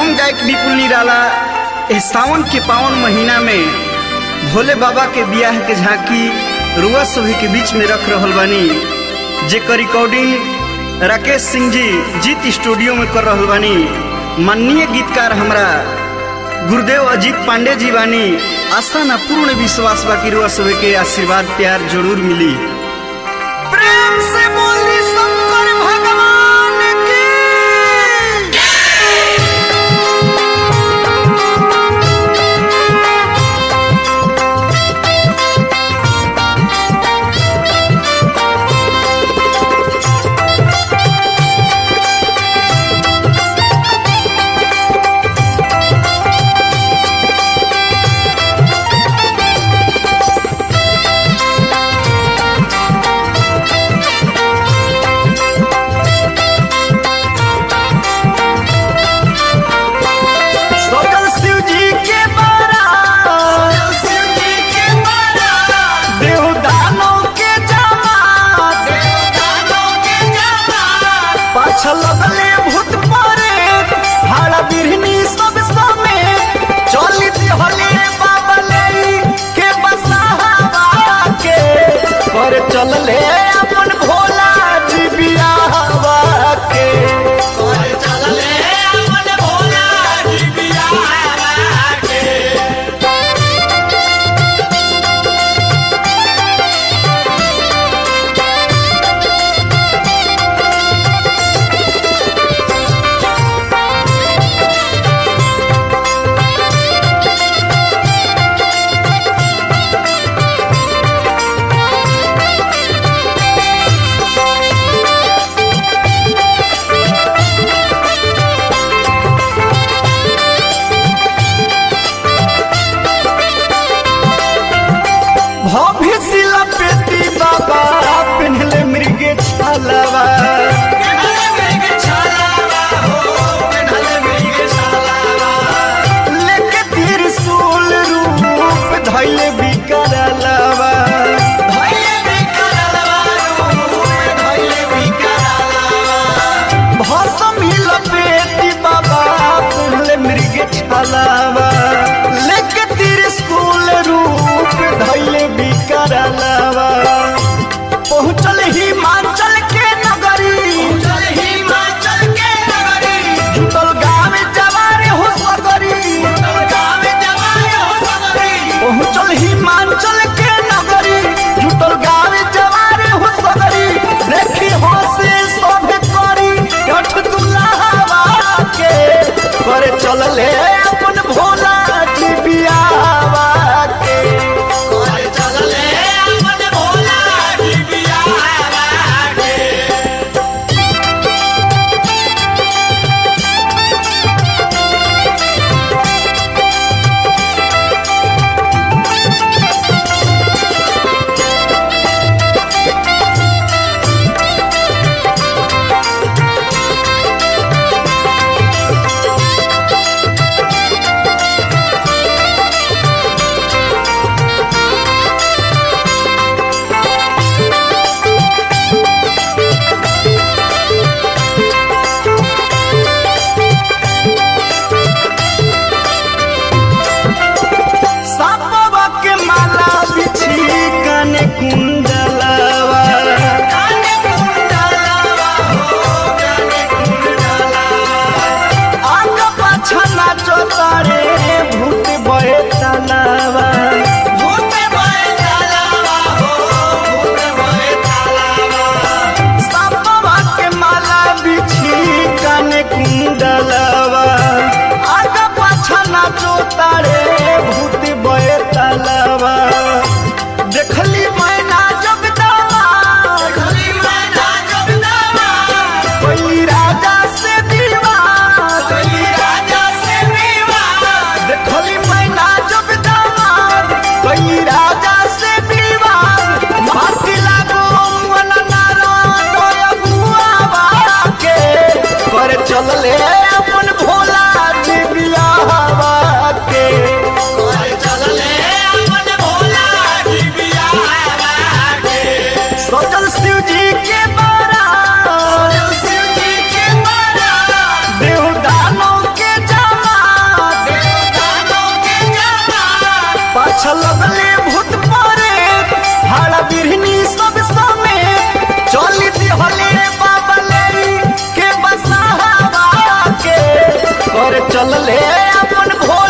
हम गायक विपुल निराला एह सावन के पावन महीना में भोले बाबा के बियाह के झांकी रुआ सभी के बीच में रख रहल बानी जेकर रिकॉर्डिंग राकेश सिंह जी जीत स्टूडियो में कर रहल बानी माननीय गीतकार हमरा गुरुदेव अजीत पांडे जी बानी आस्था ना पूर्ण विश्वास बाकी रुआ सभी के आशीर्वाद प्यार जरूर मिली प्रेम से बोली शंकर भगवान की सकल शिव जी के बारा देव दानव के जमात पाछल लगले भूत परे भाड़ा बिरहनी सब समेत चली दिहले बाबले के बसावा के पर चलले अपन भोला जी बियाहवा के पर चलले अपन भोला जी बियाहवा के अच्छा लगले भूत परे भाड़ा बिरहनी सब समेत चली दिहले बाबले के बसावा के कर चलले अपन भोला